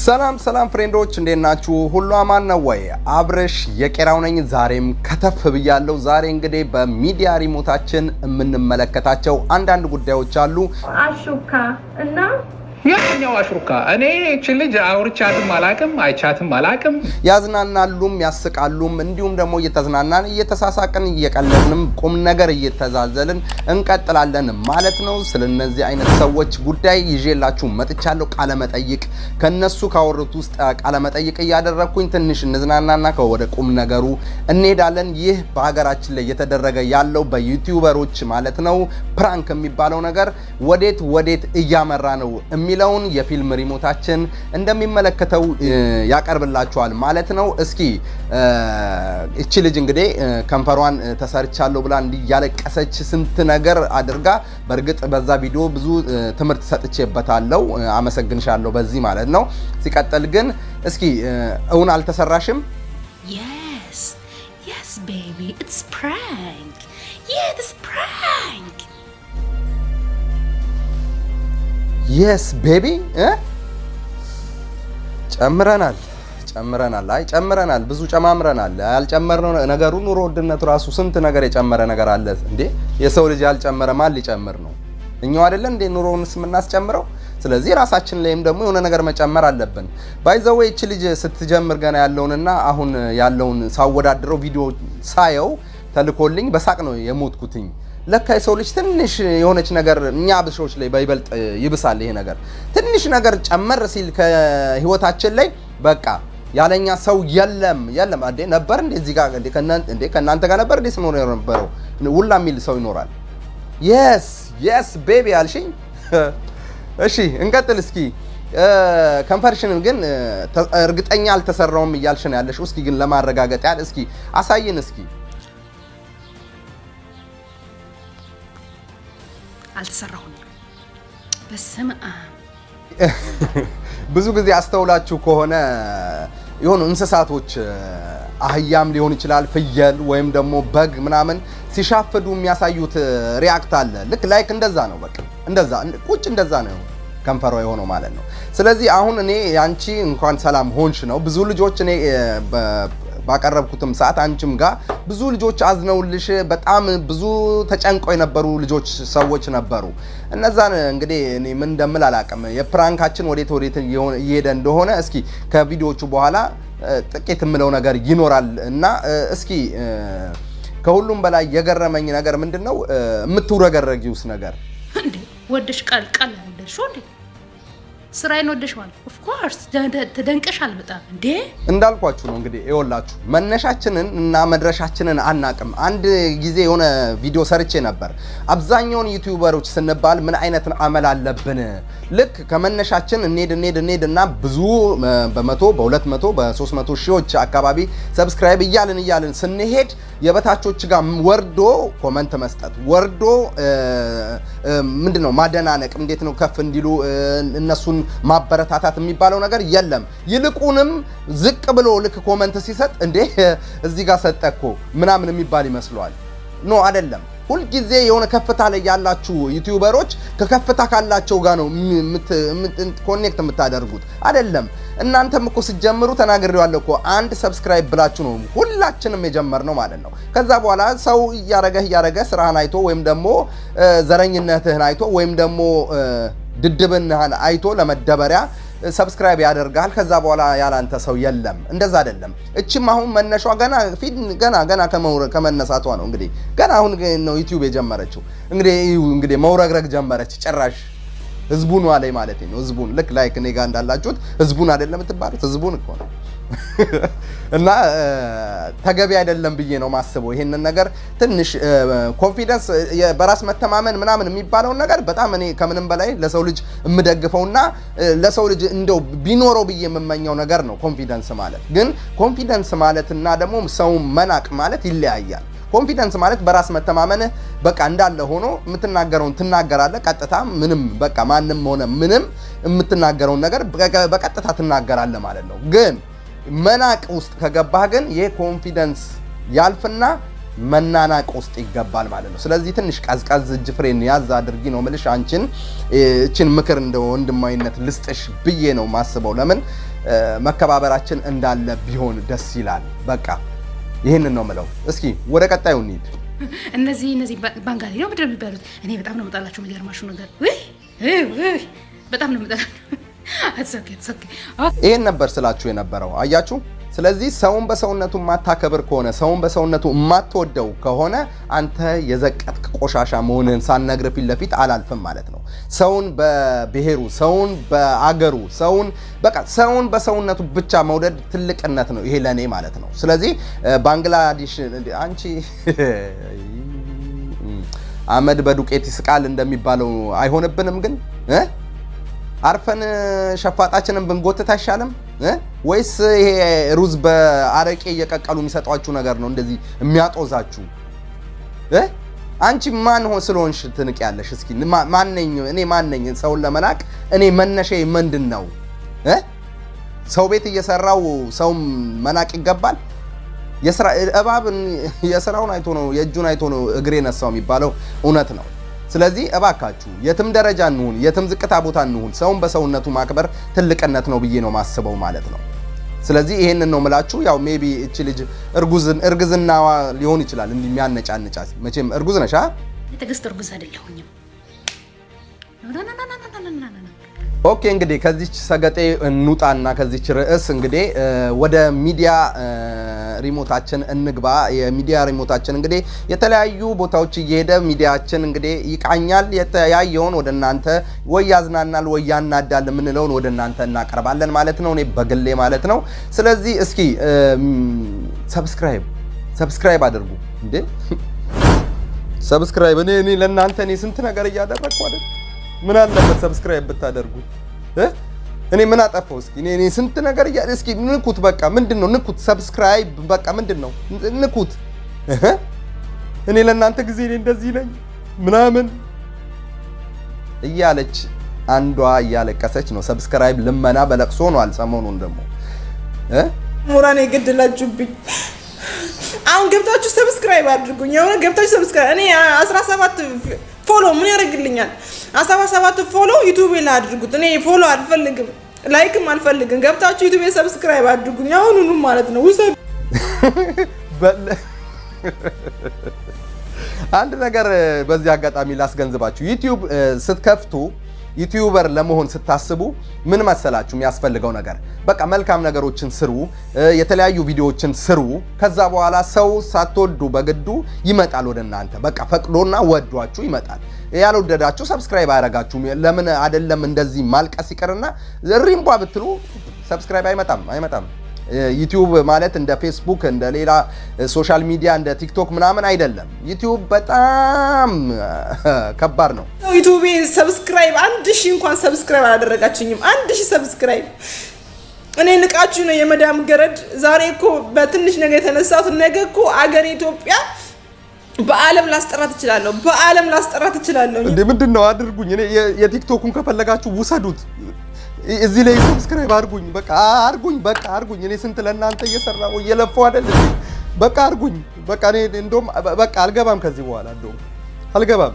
ሰላም ሰላም ፍሬንዶች እንዴት ናችሁ? ሁሉ አማን ነው ወይ? አብርሽ የቄራው ነኝ። ዛሬም ከተፍ ብያለሁ። ዛሬ እንግዲህ በሚዲያ ሪሞታችን የምንመለከታቸው አንዳንድ ጉዳዮች አሉ። አሹካ እና የትኛው አሽሩካ? እኔ እቺ ልጅ አውርቻትም አላቅም አይቻትም አላቅም። ያዝናናሉም ያስቃሉም፣ እንዲሁም ደግሞ እየተዝናናን እየተሳሳቅን እየቀለድንም ቁም ነገር እየተዛዘልን እንቀጥላለን ማለት ነው። ስለነዚህ አይነት ሰዎች ጉዳይ ይዤላችሁ መጥቻለሁ። ቃለመጠይቅ ከነሱ ካወሩት ውስጥ ቃለመጠይቅ እያደረግኩኝ ትንሽ እንዝናናና ከወደ ቁም ነገሩ እንሄዳለን። ይህ በሀገራችን ላይ እየተደረገ ያለው በዩቲዩበሮች ማለት ነው ፕራንክ የሚባለው ነገር ወዴት ወዴት እያመራ ነው የሚለውን የፊልም ሪሞታችን እንደሚመለከተው ያቀርብላችኋል ማለት ነው። እስኪ እቺ ልጅ እንግዲህ ከንፈሯን ተሰርቻለሁ ብላ እንዲህ እያለቀሰች ስንት ነገር አድርጋ፣ በእርግጥ በዛ ቪዲዮ ብዙ ትምህርት ሰጥቼበታለሁ። አመሰግንሻለሁ በዚህ ማለት ነው። ሲቀጥል ግን እስኪ እውን አልተሰራሽም? Yes, yes, baby, it's prank. Yeah, it's prank. የስ ቤቢ ጨምረናል ጨምረናል። አይ ጨምረናል፣ ብዙ ጨማምረናል። ያልጨመርነው ነገሩ ኑሮ ውድነቱ ራሱ ስንት ነገር የጨመረ ነገር አለ እንዴ! የሰው ልጅ ያልጨመረ ማን ሊጨምር ነው? እኛው አይደለን እንዴ ኑሮውንስ የምናስጨምረው? ስለዚህ ራሳችን ላይም ደግሞ የሆነ ነገር መጨመር አለብን። ባይዘዌ እቺ ልጅ ስትጀምር ገና ያለውንና አሁን ያለውን ሳወዳድረው ቪዲዮ ሳየው ተልኮልኝ በሳቅ ነው የሞትኩትኝ። ለካ የሰው ልጅ ትንሽ የሆነች ነገር እኛ ብሾች ላይ በይበልጥ ይብሳል። ይሄ ነገር ትንሽ ነገር ጨመር ሲል ከህይወታችን ላይ በቃ ያለኛ ሰው የለም የለም። እንዴ ነበር እንዴ እዚህ ጋር እንዴ እንዴ ከእናንተ ጋር ነበር እንዴ ስኖር የነበረው ሁላ የሚል ሰው ይኖራል። የስ የስ ቤቢ አልሽኝ። እሺ እንቀጥል እስኪ። ከንፈርሽንን ግን እርግጠኛ አልተሰራውም እያልሽ ነው ያለሽው። እስኪ ግን ለማረጋገጥ ያህል እስኪ አሳይን እስኪ አልተሰራሁም። በስመ አብ ብዙ ጊዜ አስተውላችሁ ከሆነ የሆኑ እንስሳቶች አህያም ሊሆን ይችላል፣ ፍየል ወይም ደግሞ በግ ምናምን ሲሻፍዱ የሚያሳዩት ሪያክት አለ። ልክ ላይክ እንደዛ ነው። በቃ እንደዛ ቁጭ እንደዛ ነው ከንፈሯ የሆነው ማለት ነው። ስለዚህ አሁን እኔ ያንቺ እንኳን ሰላም ሆንሽ ነው። ብዙ ልጆች እኔ ባቀረብኩትም ሰዓት አንቺም ጋር ብዙ ልጆች አዝነውልሽ በጣም ብዙ ተጨንቀው የነበሩ ልጆች ሰዎች ነበሩ። እነዛን እንግዲህ እኔ ምን እንደምል አላውቅም። የፕራንካችን ወዴት ወዴት እየሄደ እንደሆነ እስኪ ከቪዲዮቹ በኋላ ጥቂት የምለው ነገር ይኖራል እና እስኪ ከሁሉም በላይ የገረመኝ ነገር ምንድን ነው የምትውረገረጊውስ ነገር እንዴ ወደሽ ቃል ቃል ወደሽ እንዴ ስራዬን ወደሽዋል። ኦፍ ኮርስ ተደንቀሻል በጣም እንዴ። እንዳልኳችሁ ነው እንግዲህ ይኸውላችሁ መነሻችንን እና መድረሻችንን አናቅም። አንድ ጊዜ የሆነ ቪዲዮ ሰርቼ ነበር። አብዛኛውን ዩቲዩበሮች ስንባል ምን አይነት አመል አለብን? ልክ ከመነሻችን እንሄድ እንሄድ እንሄድ እና ብዙ በመቶ በሁለት መቶ በሶስት መቶ ሺዎች አካባቢ ሰብስክራይብ እያልን እያልን ስንሄድ የበታቾች ጋር ወርዶ ኮመንት መስጠት ወርዶ ምንድን ነው ማደናነቅ፣ እንዴት ነው ከፍ እንዲሉ እነሱን ማበረታታት የሚባለው ነገር የለም። ይልቁንም ዝቅ ብሎ ልክ ኮመንት ሲሰጥ እንዴ እዚህ ጋር ሰጠ እኮ ምናምን የሚባል ይመስለዋል። ኖ አይደለም። ሁልጊዜ የሆነ ከፍታ ላይ ያላችሁ ዩቲዩበሮች ከከፍታ ካላቸው ጋር ነው ኮኔክት የምታደርጉት አይደለም። እናንተም እኮ ስትጀምሩ ተናግሬዋለሁ እኮ አንድ ሰብስክራይብ ብላችሁ ነው ሁላችንም የጀመርነው ማለት ነው። ከዛ በኋላ ሰው እያረገህ እያረገ ስራህን አይቶ ወይም ደግሞ ዘረኝነትህን አይቶ ወይም ደግሞ ድድብናህን አይቶ ለመደበሪያ ሰብስክራይብ ያደርጋል። ከዛ በኋላ ያላንተ ሰው የለም። እንደዛ አይደለም። እችም አሁን መነሿ ገና ፊት ገና ገና ከመነሳቷ ነው እንግዲህ ገና አሁን ነው ዩቲዩብ የጀመረችው። እንግዲህ እንግዲህ መውረግረግ ጀመረች ጭራሽ ህዝቡን ላይ ማለት ነው። ህዝቡን ልክ ላይክ እኔ ጋር እንዳላችሁት ህዝቡን አይደለም የምትባሉት ህዝቡን እኮ ነው። እና ተገቢ አይደለም ብዬ ነው ማስበው። ይሄንን ነገር ትንሽ ኮንፊደንስ፣ በራስ መተማመን ምናምን የሚባለውን ነገር በጣም እኔ ከምንም በላይ ለሰው ልጅ የምደግፈውና ለሰው ልጅ እንደው ቢኖረው ብዬ የምመኘው ነገር ነው ኮንፊደንስ ማለት። ግን ኮንፊደንስ ማለት እና ደግሞ ሰው መናቅ ማለት ይለያያል። ኮንፊደንስ ማለት በራስ መተማመንህ በቃ እንዳለ ሆኖ የምትናገረውን ትናገራለህ። ቀጥታ ምንም በቃ ማንም ሆነ ምንም የምትናገረውን ነገር በቀጥታ ትናገራለህ ማለት ነው። ግን መናቅ ውስጥ ከገባህ ግን ይህ ኮንፊደንስ ያልፍና መናናቅ ውስጥ ይገባል ማለት ነው። ስለዚህ ትንሽ ቀዝቀዝ እጅ ፍሬን ያዝ አድርጊ ነው ምልሽ። አንቺን እችን ምክር እንደ ወንድማዊነት ልስጥሽ ብዬ ነው ማስበው። ለምን መከባበራችን እንዳለ ቢሆን ደስ ይላል። በቃ ይህንን ነው ምለው። እስኪ ወደ ቀጣዩ እንሂድ። እነዚህ እነዚህ ባንጋሊ ነው ምንድን ነው የሚባሉት? እኔ በጣም ነው የምጠላቸው። የሚገርማችሁ ነገር ውይ ውይ ውይ በጣም ነው የምጠላቸው። አትሰኪ አትሰኪ ይህን ነበር ስላችሁ የነበረው አያችሁ። ስለዚህ ሰውን በሰውነቱ የማታከብር ከሆነ ሰውን በሰውነቱ የማትወደው ከሆነ አንተ የዘቀጥክ ቆሻሻ መሆንህን ሳልነግር ፊት ለፊት አላልፍም ማለት ነው። ሰውን በብሔሩ፣ ሰውን በአገሩ፣ ሰውን በቃ ሰውን በሰውነቱ ብቻ መውደድ ትልቅነት ነው። ይሄ ለእኔ ማለት ነው። ስለዚህ ባንግላዴሽ አንቺ አመድ በዱቄት ይስቃል እንደሚባለው አይሆንብንም ግን እ አርፈን ሸፋጣችንን ብንጎትት አይሻልም እ ወይስ ይሄ ሩዝ በአረቄ እየቀቀሉ የሚሰጧችሁ ነገር ነው እንደዚህ የሚያጦዛችሁ እ አንቺ ማን ሆ ስለሆንሽ ትንቅ ያለሽ? እስኪ ማን ነኝ እኔ? ማን ነኝ ሰውን ለመናቅ? እኔ መነሻዬ ምንድን ነው እ ሰው ቤት እየሰራው ሰውን መናቅ ይገባል? የስራ እባብ የስራውን አይቶ ነው የእጁን አይቶ ነው እግሬ ነሳው የሚባለው እውነት ነው። ስለዚህ እባካችሁ የትም ደረጃ እንሁን፣ የትም ዝቅታ ቦታ እንሁን፣ ሰውን በሰውነቱ ማክበር ትልቅነት ነው ብዬ ነው ማስበው ማለት ነው። ስለዚህ ይሄንን ነው ምላችሁ። ያው ሜቢ እቺ ልጅ እርጉዝን እርግዝናዋ ሊሆን ይችላል እንዲህ የሚያነጫንጫት። መቼም እርጉዝ ነሽ አ የትዕግስት እርጉዝ አይደለሁኝም። ኦኬ እንግዲህ ከዚች ሰገጤ እንውጣና ከዚች ርዕስ እንግዲህ ወደ ሚዲያ ሪሞታችን እንግባ። የሚዲያ ሪሞታችን እንግዲህ የተለያዩ ቦታዎች እየሄደ ሚዲያችን እንግዲህ ይቃኛል። የተያየውን ወደ እናንተ ወይ ያዝናናል ወይ ያናዳል የምንለውን ወደ እናንተ እናቀርባለን ማለት ነው፣ እኔ በግሌ ማለት ነው። ስለዚህ እስኪ ሰብስክራይብ ሰብስክራይብ አድርጉ እንዴ! ሰብስክራይብ እኔ እኔ ለእናንተ እኔ ስንት ነገር እያደረግኩ አይደል? ምን አለበት ሰብስክራይብ ብታደርጉ እ እኔ ምን አጠፋው? እስኪ እኔ እኔ ስንት ነገር እያ እስኪ ንኩት። በቃ ምንድን ነው ንኩት፣ ሰብስክራይብ በቃ ምንድን ነው ንኩት። እህ እኔ ለእናንተ ጊዜ እኔ እንደዚህ ነኝ ምናምን እያለች አንዷ እያለቀሰች ነው። ሰብስክራይብ ልመና በለቅሶ ሆኗል። ሰሞኑን ደግሞ እ ሙራን የገደላችሁብኝ። አሁን ገብታችሁ ሰብስክራይብ አድርጉኝ። የሆነ ገብታችሁ ሰብስክራይብ እኔ 17 ፎሎ ምን ያደርግልኛል? 17 ፎሎ ዩቲዩብ ላይ አድርጉት። እኔ ፎሎ አልፈልግም፣ ላይክም አልፈልግም። ገብታችሁ ዩቲዩብ ሰብስክራይብ አድርጉኝ አሁኑኑ ማለት ነው። ውሰዱ። አንድ ነገር በዚህ አጋጣሚ ላስገንዝባችሁ። ዩቲዩብ ስትከፍቱ ዩቲዩበር ለመሆን ስታስቡ ምን መሰላችሁ የሚያስፈልገው ነገር በቃ መልካም ነገሮችን ስሩ፣ የተለያዩ ቪዲዮዎችን ስሩ። ከዛ በኋላ ሰው ሳትወዱ በግዱ ይመጣል ወደ እናንተ። በቃ ፈቅዶና ወዷችሁ ይመጣል። ያልወደዳችሁ ሰብስክራይብ አያደርጋችሁም። ለምን አይደለም እንደዚህ ማልቀስ ይቅርና ሪምቧ ብትሉ ሰብስክራይብ አይመጣም አይመጣም። ዩቲዩብ ማለት እንደ ፌስቡክ እንደ ሌላ ሶሻል ሚዲያ እንደ ቲክቶክ ምናምን አይደለም። ዩቲዩብ በጣም ከባድ ነው። ዩቲዩብ ሰብስክራይብ አንድ ሺህ እንኳን ሰብስክራይብ አላደረጋችሁኝም። አንድ ሺህ ሰብስክራይብ እኔ ንቃችሁ ነው የመዳም ገረድ። ዛሬ እኮ በትንሽ ነገር የተነሳሁት ነገ እኮ አገር ኢትዮጵያ በዓለም ላስጠራት እችላለሁ። በዓለም ላስጠራት እችላለሁ። እንዴ ምንድን ነው አድርጉኝ። እኔ የቲክቶኩን ከፈለጋችሁ ውሰዱት። እዚህ ላይ ሰብስክራይብ አድርጉኝ። በቃ አድርጉኝ። በቃ አድርጉኝ። እኔ ስንት ለእናንተ እየሰራሁ እየለፋሁ አይደል? በቃ አድርጉኝ። በቃ እኔ እንደውም በቃ አልገባም ከዚህ በኋላ እንደውም አልገባም።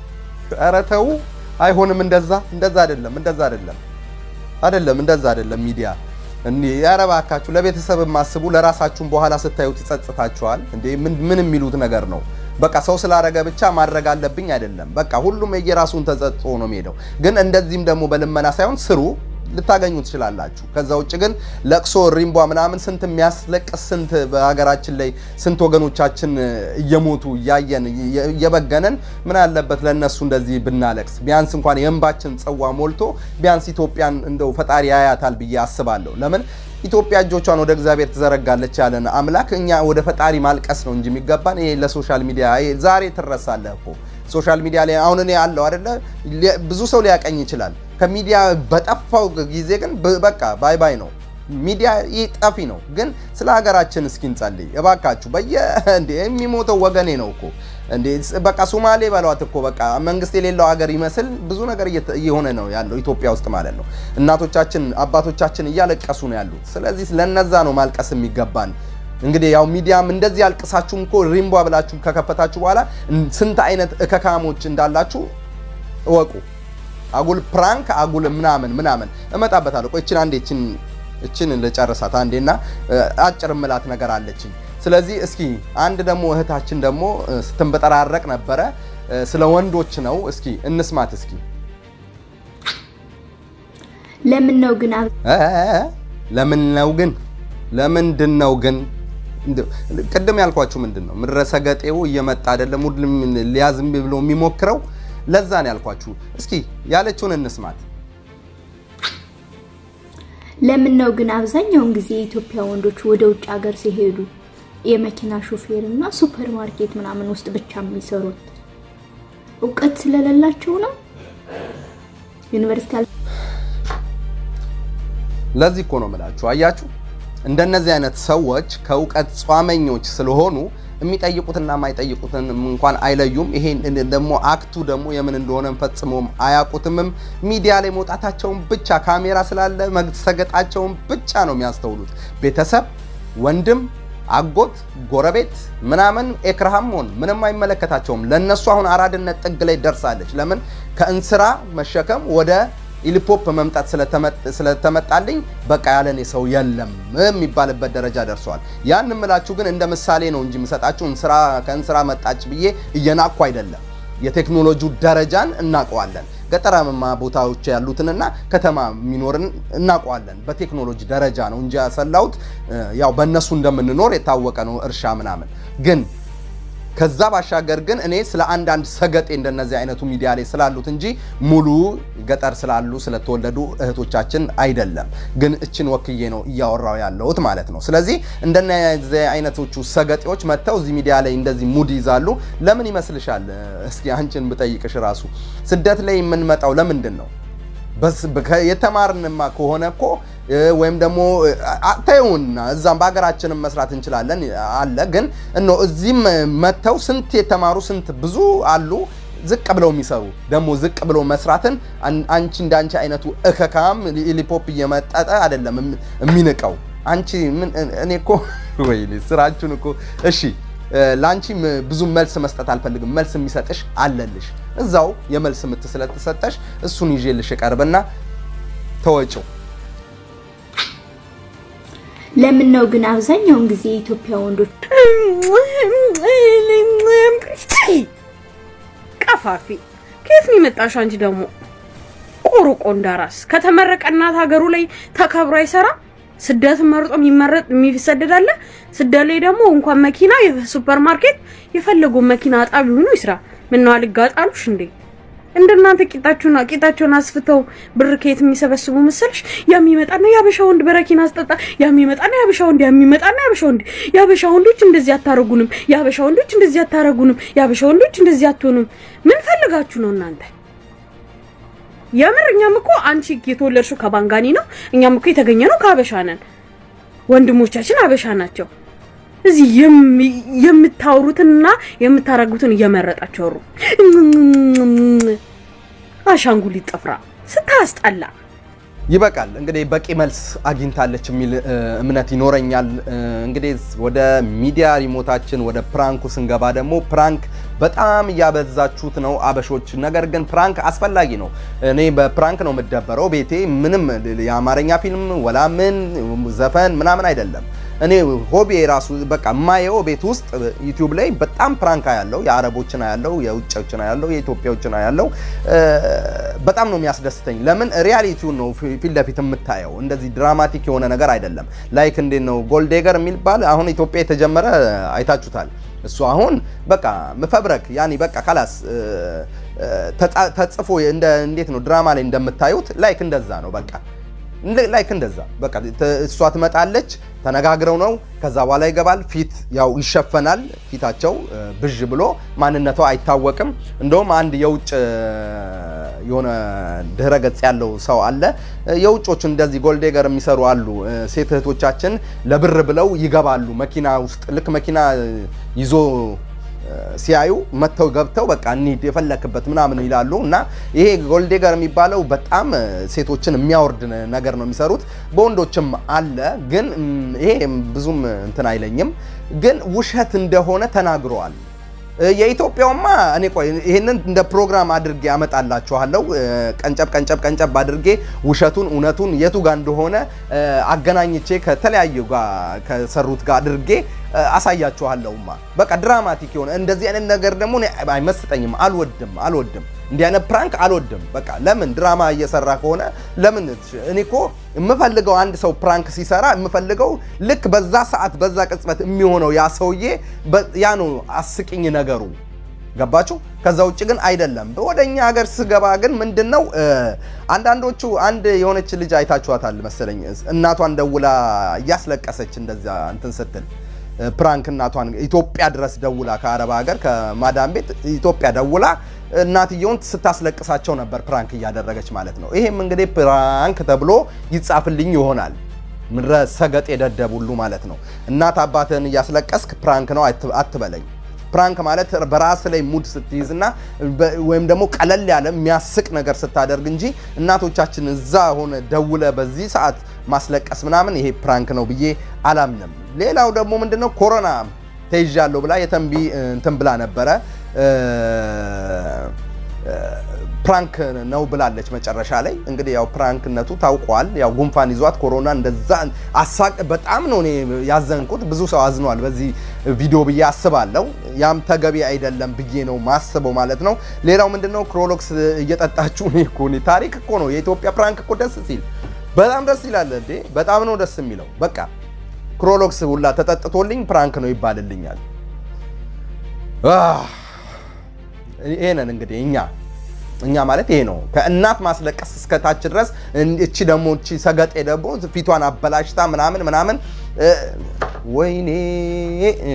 ኧረ ተው፣ አይሆንም። እንደዛ እንደዛ አይደለም፣ እንደዛ አይደለም፣ አይደለም፣ እንደዛ አይደለም። ሚዲያ እኔ ኧረ እባካችሁ ለቤተሰብ ማስቡ። ለራሳችሁም በኋላ ስታዩት ይጸጽታችኋል። እንዴ ምን ምን የሚሉት ነገር ነው? በቃ ሰው ስላረገ ብቻ ማድረግ አለብኝ አይደለም። በቃ ሁሉም የየራሱን ተጸጽቶ ነው የሚሄደው። ግን እንደዚህም ደግሞ በልመና ሳይሆን ስሩ ልታገኙ ትችላላችሁ። ከዛ ውጭ ግን ለቅሶ ሪምቧ ምናምን ስንት የሚያስለቅስ ስንት በሀገራችን ላይ ስንት ወገኖቻችን እየሞቱ እያየን እየበገነን ምን አለበት ለእነሱ እንደዚህ ብናለቅስ ቢያንስ እንኳን የእንባችን ጽዋ ሞልቶ ቢያንስ ኢትዮጵያን እንደው ፈጣሪ ያያታል ብዬ አስባለሁ። ለምን ኢትዮጵያ እጆቿን ወደ እግዚአብሔር ትዘረጋለች ያለን አምላክ እኛ ወደ ፈጣሪ ማልቀስ ነው እንጂ የሚገባን ይሄ ለሶሻል ሚዲያ ዛሬ ትረሳለህ እኮ ሶሻል ሚዲያ ላይ አሁን እኔ አለው አይደለ ብዙ ሰው ሊያቀኝ ይችላል። ከሚዲያ በጠፋው ጊዜ ግን በቃ ባይ ባይ ነው። ሚዲያ ይህ ጠፊ ነው። ግን ስለ ሀገራችን እስኪ እንጸልይ እባካችሁ። በየ እንዴ የሚሞተው ወገኔ ነው እኮ እንዴ በቃ ሶማሌ በሏት እኮ በቃ መንግስት የሌለው ሀገር ይመስል ብዙ ነገር እየሆነ ነው ያለው ኢትዮጵያ ውስጥ ማለት ነው። እናቶቻችን አባቶቻችን እያለቀሱ ነው ያሉት። ስለዚህ ለነዛ ነው ማልቀስ የሚገባን። እንግዲህ ያው ሚዲያም እንደዚህ ያልቅሳችሁም እኮ ሪምቧ ብላችሁ ከከፈታችሁ በኋላ ስንት አይነት እከካሞች እንዳላችሁ እወቁ። አጉል ፕራንክ አጉል ምናምን ምናምን እመጣበታለሁ። ቆይ እችን አንዴ እችን እችን ልጨርሳት አንዴና እ፣ አጭር ምላት ነገር አለችኝ። ስለዚህ እስኪ አንድ ደግሞ እህታችን ደግሞ እ፣ ስትንበጠራረቅ ነበረ እ፣ ስለ ወንዶች ነው። እስኪ እንስማት እስኪ ለምን ነው ግን አብ- እ፣ ለምን ነው ግን ለምንድን ነው ግን እንደው ቅድም ያልኳችሁ ምንድን ነው ምድረ ሰገጤው እየመጣ አይደለም ሁሉም ሊያዝም ብሎ የሚሞክረው ለዛ ነው ያልኳችሁ። እስኪ ያለችውን እንስማት። ለምን ነው ግን አብዛኛውን ጊዜ የኢትዮጵያ ወንዶች ወደ ውጭ ሀገር ሲሄዱ የመኪና ሹፌር እና ሱፐር ማርኬት ምናምን ውስጥ ብቻ የሚሰሩት? እውቀት ስለሌላቸው ነው? ዩኒቨርሲቲ አል- ለዚህ እኮ ነው የምላችሁ። አያችሁ እንደነዚህ አይነት ሰዎች ከእውቀት ጿመኞች ስለሆኑ የሚጠይቁትና የማይጠይቁትን እንኳን አይለዩም። ይሄ ደግሞ አክቱ ደግሞ የምን እንደሆነ ፈጽሞም አያውቁትምም። ሚዲያ ላይ መውጣታቸውን ብቻ ካሜራ ስላለ መሰገጣቸውን ብቻ ነው የሚያስተውሉት። ቤተሰብ፣ ወንድም፣ አጎት፣ ጎረቤት ምናምን ኤክርሃም ሆን ምንም አይመለከታቸውም። ለነሱ አሁን አራድነት ጥግ ላይ ደርሳለች። ለምን ከእንስራ መሸከም ወደ ኢሊፖፕ መምጣት ስለተመ- ስለተመጣልኝ በቃ ያለኔ ሰው የለም የሚባልበት ደረጃ ደርሰዋል። ያን ምላችሁ ግን እንደ ምሳሌ ነው እንጂ የምሰጣችሁ እንስራ ከእንስራ መጣች ብዬ እየናቅኩ አይደለም። የቴክኖሎጂው ደረጃን እናውቀዋለን። ገጠራማ ቦታዎች ያሉትንና ከተማ የሚኖርን እናውቀዋለን። በቴክኖሎጂ ደረጃ ነው እንጂ ያሰላሁት ያው በእነሱ እንደምንኖር የታወቀ ነው። እርሻ ምናምን ግን ከዛ ባሻገር ግን እኔ ስለ አንዳንድ ሰገጤ እንደነዚህ አይነቱ ሚዲያ ላይ ስላሉት እንጂ ሙሉ ገጠር ስላሉ ስለተወለዱ እህቶቻችን አይደለም። ግን እችን ወክዬ ነው እያወራው ያለሁት ማለት ነው። ስለዚህ እንደነዚህ አይነቶቹ ሰገጤዎች መጥተው እዚህ ሚዲያ ላይ እንደዚህ ሙድ ይዛሉ። ለምን ይመስልሻል? እስኪ አንቺን ብጠይቅሽ ራሱ ስደት ላይ የምንመጣው ለምንድን ነው? በስ በከ- የተማርንማ ከሆነ እኮ እ፣ ወይም ደግሞ ተይውና እዛም በሀገራችንም መስራት እንችላለን አለ። ግን እኖ እዚህም መጥተው ስንት የተማሩ ስንት ብዙ አሉ ዝቅ ብለው የሚሰሩ ደግሞ ዝቅ ብለው መስራትን አን- አንቺ እንደ አንቺ አይነቱ እከካም ሊፖፕ እየመጠጠ አይደለም የም- የሚንቀው አንቺ ምን እኔ እኮ ወይኔ ስራችሁን እኮ እሺ እ፣ ለአንቺ ም- ብዙ መልስ መስጠት አልፈልግም። መልስ የሚሰጥሽ አለልሽ እዛው የመልስ ምት ስለተሰጠሽ እሱን ይዤልሽ እቀርብና ተወጪው ለምን ነው ግን አብዛኛውን ጊዜ የኢትዮጵያ ወንዶች ቀፋፊ ከየት ነው የመጣሽው አንቺ ደግሞ ቆርቆ እንዳራስ ከተመረቀ እናት ሀገሩ ላይ ተከብሮ አይሰራ ስደት መርጦ የሚመረጥ የሚሰደድ አለ ስደት ላይ ደግሞ እንኳን መኪና የሱፐር ማርኬት የፈለገው መኪና አጣቢ ሆኖ ይስራ ምነው አልጋጣሉሽ እንዴ እንደናንተ ቂጣችሁና ቂጣቸውን አስፍተው ብር ከየት የሚሰበስቡ መሰልሽ? የሚመጣና የአበሻ ወንድ በረኪና አስጠጣ፣ የሚመጣና የአበሻ ወንድ፣ የሚመጣና የአበሻ ወንድ። የአበሻ ወንዶች እንደዚህ አታረጉንም፣ የአበሻ ወንዶች እንደዚህ አታረጉንም፣ የአበሻ ወንዶች እንደዚህ አትሆኑም። ምን ፈልጋችሁ ነው እናንተ? የምር እኛም እኮ አንቺ የተወለድሽው ከባንጋኒ ነው፣ እኛም እኮ የተገኘ ነው ከአበሻ ነን። ወንድሞቻችን አበሻ ናቸው። እዚህ የም- የምታወሩትንና የምታረጉትን እየመረጣችሁ አውሩ። አሻንጉሊት ጥፍራ ስታስጠላ። ይበቃል እንግዲህ በቂ መልስ አግኝታለች የሚል እ, እምነት ይኖረኛል። እ, እንግዲህ ወደ ሚዲያ ሪሞታችን ወደ ፕራንኩ ስንገባ ደግሞ ፕራንክ በጣም እያበዛችሁት ነው አበሾች። ነገር ግን ፕራንክ አስፈላጊ ነው። እኔ በፕራንክ ነው የምደበረው ቤቴ ምንም የአማርኛ ፊልም ወላ ምን ዘፈን ምናምን አይደለም። እኔ ሆቢ ራሱ በቃ የማየው ቤት ውስጥ ዩቲዩብ ላይ በጣም ፕራንክ ያለው የአረቦችን ያለው የውጭዎችን ያለው የኢትዮጵያዎችን ያለው በጣም ነው የሚያስደስተኝ። ለምን ሪያሊቲውን ነው ፊ- ፊት ለፊት የምታየው እንደዚህ ድራማቲክ የሆነ ነገር አይደለም። ላይክ እንዴት ነው ጎልዴገር የሚባል አሁን ኢትዮጵያ የተጀመረ አይታችሁታል። እሱ አሁን በቃ መፈብረክ ያኔ በቃ ካላስ ተጻ- ተጽፎ እንደ እንዴት ነው ድራማ ላይ እንደምታዩት ላይክ እንደዛ ነው በቃ እንደ- ላይክ እንደዛ በቃ ተ- እሷ ትመጣለች፣ ተነጋግረው ነው ከዛ በኋላ ይገባል። ፊት ያው ይሸፈናል፣ ፊታቸው እ፣ ብዥ ብሎ ማንነቷ አይታወቅም። እንደውም አንድ የውጭ እ፣ የሆነ ድህረ ገጽ ያለው ሰው አለ። እ፣ የውጮች እንደዚህ ጎልዴገር የሚሰሩ አሉ። እ፣ ሴት እህቶቻችን ለብር ብለው ይገባሉ መኪና ውስጥ ልክ መኪና እ፣ ይዞ ሲያዩ መጥተው ገብተው በቃ እንሂድ የፈለክበት ምናምን ይላሉ። እና ይሄ ጎልዴገር የሚባለው በጣም እ፣ ሴቶችን የሚያወርድ ነ- ነገር ነው የሚሰሩት። በወንዶችም አለ፣ ግን እም፣ ይሄ ብዙም እንትን አይለኝም። ግን ውሸት እንደሆነ ተናግረዋል። እ፣ የኢትዮጵያውማ እኔ ቆይ ይህንን እንደ ፕሮግራም አድርጌ አመጣላችኋለሁ። እ፣ ቀንጨብ ቀንጨብ ቀንጨብ አድርጌ ውሸቱን እውነቱን የቱ ጋር እንደሆነ እ፣ አገናኝቼ ከተለያዩ ጋር ከሰሩት ጋር አድርጌ እ፣ አሳያችኋለሁማ። በቃ ድራማቲክ የሆነ እንደዚህ አይነት ነገር ደግሞ እኔ አይመስጠኝም፣ አልወድም አልወድም እንዲህ አይነት ፕራንክ አልወድም። በቃ ለምን ድራማ እየሰራ ከሆነ ለምን እኔ እኮ የምፈልገው አንድ ሰው ፕራንክ ሲሰራ የምፈልገው ልክ በዛ ሰዓት በዛ ቅጽበት የሚሆነው ያ ሰውዬ በ- ያ ነው አስቂኝ ነገሩ። ገባችሁ? ከዛ ውጭ ግን አይደለም። ወደ እኛ ሀገር ስገባ ግን ምንድን ነው እ፣ አንዳንዶቹ አንድ የሆነች ልጅ አይታችኋታል መሰለኝ እናቷን ደውላ እያስለቀሰች እንደዛ እንትን ስትል እ፣ ፕራንክ እናቷን ኢትዮጵያ ድረስ ደውላ ከአረብ ሀገር ከማዳም ቤት ኢትዮጵያ ደውላ እናትየውን ስታስለቅሳቸው ነበር ፕራንክ እያደረገች ማለት ነው። ይሄም እንግዲህ ፕራንክ ተብሎ ይጻፍልኝ ይሆናል። ምድረ ሰገጥ የደደብ ሁሉ ማለት ነው። እናት አባትህን እያስለቀስክ ፕራንክ ነው አት- አትበለኝ። ፕራንክ ማለት በራስ ላይ ሙድ ስትይዝና በ- ወይም ደግሞ ቀለል ያለ የሚያስቅ ነገር ስታደርግ እንጂ እናቶቻችን እዛ ሆነ ደውለ በዚህ ሰዓት ማስለቀስ ምናምን ይሄ ፕራንክ ነው ብዬ አላምንም። ሌላው ደግሞ ምንድነው ኮሮና ተይዣለሁ ብላ የተንቢ እንትን ብላ ነበረ እ፣ ፕራንክ ነው ብላለች መጨረሻ ላይ እንግዲህ ያው ፕራንክነቱ ታውቋል። ያው ጉንፋን ይዟት ኮሮና እንደዛ አሳቅ በጣም ነው እኔ ያዘንኩት። ብዙ ሰው አዝኗል በዚህ ቪዲዮ ብዬ አስባለሁ። ያም ተገቢ አይደለም ብዬ ነው ማስበው ማለት ነው። ሌላው ምንድነው ክሮሎክስ እየጠጣችሁ እኔ እኮ እኔ ታሪክ እኮ ነው የኢትዮጵያ ፕራንክ እኮ ደስ ሲል በጣም ደስ ይላል እንዴ! በጣም ነው ደስ የሚለው። በቃ ክሮሎክስ ሁላ ተጠጥቶልኝ ፕራንክ ነው ይባልልኛል። አህ ይሄ ነን እንግዲህ እኛ እኛ ማለት ይሄ ነው። ከእናት ማስለቀስ እስከ ታች ድረስ እን- እቺ ደግሞ እቺ ሰገጤ ደግሞ ፊቷን አበላሽታ ምናምን ምናምን እ፣ ወይኔ እ።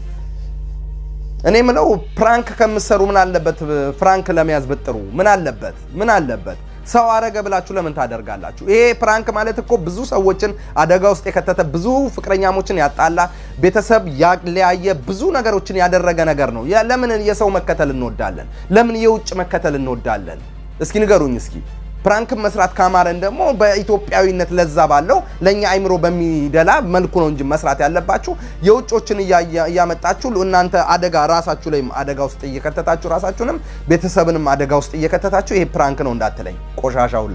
እኔ ምለው ፕራንክ ከምትሰሩ ምን አለበት ፍራንክ ለመያዝ ብጥሩ ምን አለበት ምን አለበት ሰው አረገ ብላችሁ ለምን ታደርጋላችሁ? ይሄ ፕራንክ ማለት እኮ ብዙ ሰዎችን አደጋ ውስጥ የከተተ ብዙ ፍቅረኛሞችን ያጣላ ቤተሰብ ያለያየ ብዙ ነገሮችን ያደረገ ነገር ነው። ያ- ለምን የሰው መከተል እንወዳለን? ለምን የውጭ መከተል እንወዳለን? እስኪ ንገሩኝ እስኪ። ፕራንክን መስራት ካማረን ደግሞ በኢትዮጵያዊነት ለዛ ባለው ለእኛ አይምሮ በሚደላ መልኩ ነው እንጂ መስራት ያለባችሁ የውጮችን እያየ- እያመጣችሁ እናንተ አደጋ ራሳችሁ ላይም አደጋ ውስጥ እየከተታችሁ ራሳችሁንም ቤተሰብንም አደጋ ውስጥ እየከተታችሁ ይሄ ፕራንክ ነው እንዳትለኝ ቆሻሻ ሁላ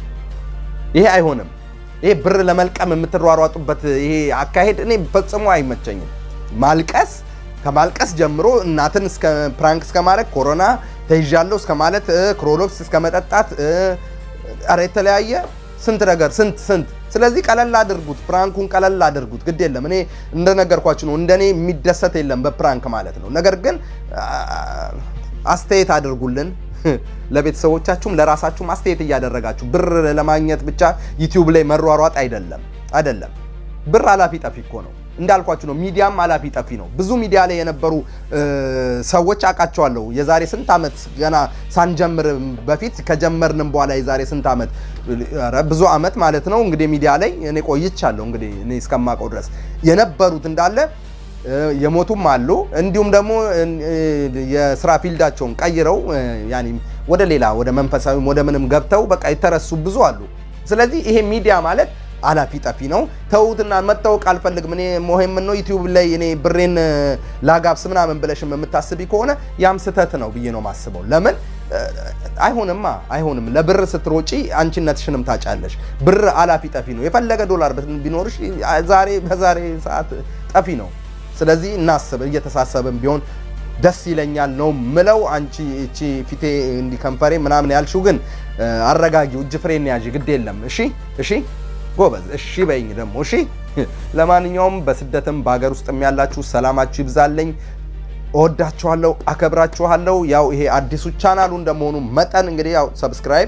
ይሄ አይሆንም። ይሄ ብር ለመልቀም የምትሯሯጡበት ይሄ አካሄድ እኔ ፈጽሞ አይመቸኝም። ማልቀስ ከማልቀስ ጀምሮ እናትን እስከ ፕራንክ እስከ ማድረግ ኮሮና ተይዣለሁ እስከ ማለት እ፣ ክሮሎክስ እስከ መጠጣት እ፣ ኧረ የተለያየ ስንት ነገር ስንት ስንት። ስለዚህ ቀለል አድርጉት፣ ፕራንኩን ቀለል አድርጉት። ግድ የለም እኔ እንደነገርኳችሁ ነው። እንደኔ የሚደሰት የለም በፕራንክ ማለት ነው። ነገር ግን አ፣ አስተያየት አድርጉልን ለቤተሰቦቻችሁም ለራሳችሁም አስተያየት እያደረጋችሁ ብር ለማግኘት ብቻ ዩቲዩብ ላይ መሯሯጥ አይደለም አይደለም። ብር አላፊ ጠፊ እኮ ነው እንዳልኳችሁ ነው። ሚዲያም አላፊ ጠፊ ነው። ብዙ ሚዲያ ላይ የነበሩ እ፣ ሰዎች አውቃቸዋለሁ። የዛሬ ስንት ዓመት ገና ሳንጀምር በፊት ከጀመርንም በኋላ የዛሬ ስንት ዓመት ኧረ ብዙ ዓመት ማለት ነው እንግዲህ ሚዲያ ላይ እኔ ቆይቻለሁ። እንግዲህ እኔ እስከማውቀው ድረስ የነበሩት እንዳለ እ፣ የሞቱም አሉ። እንዲሁም ደግሞ እ፣ የስራ ፊልዳቸውን ቀይረው እ፣ ያኔ ወደ ሌላ ወደ መንፈሳዊም ወደ ምንም ገብተው በቃ የተረሱ ብዙ አሉ። ስለዚህ ይሄ ሚዲያ ማለት አላፊ ጠፊ ነው። ተውትና መታወቅ አልፈልግም እኔ ሞሄም ነው ዩቲዩብ ላይ እኔ ብሬን እ፣ ላጋብስ ምናምን ብለሽም የምታስቢ ከሆነ ያም ስህተት ነው ብዬ ነው ማስበው። ለምን እ፣ አይሆንማ አይሆንም። ለብር ስትሮጪ አንቺነትሽንም ታጫለሽ። ብር አላፊ ጠፊ ነው። የፈለገ ዶላር ቢኖርሽ ዛሬ በዛሬ ሰዓት ጠፊ ነው። ስለዚህ እናስብ፣ እየተሳሰብን ቢሆን ደስ ይለኛል ነው ምለው። አንቺ እቺ ፊቴ እንዲ ከንፈሬ ምናምን ያልሽው ግን እ፣ አረጋጊው፣ እጅ ፍሬን ያዥ፣ ግድ የለም። እሺ እሺ ጎበዝ፣ እሺ በይኝ ደግሞ እሺ። ለማንኛውም በስደትም በሀገር ውስጥም ያላችሁ ሰላማችሁ ይብዛለኝ። እወዳችኋለሁ፣ አከብራችኋለሁ። ያው ይሄ አዲሱ ቻናሉ እንደመሆኑ መጠን እንግዲህ ያው ሰብስክራይብ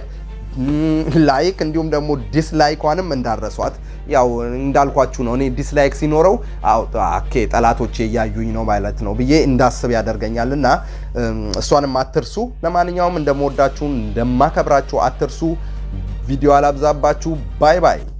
ላይክ እንዲሁም ደግሞ ዲስላይኳንም እንዳረሷት። ያው እንዳልኳችሁ ነው። እኔ ዲስላይክ ሲኖረው አው ኦኬ ጠላቶቼ እያዩኝ ነው ማለት ነው ብዬ እንዳስብ ያደርገኛል እና እም፣ እሷንም አትርሱ። ለማንኛውም እንደምወዳችሁ እንደማከብራችሁ አትርሱ። ቪዲዮ አላብዛባችሁ። ባይ ባይ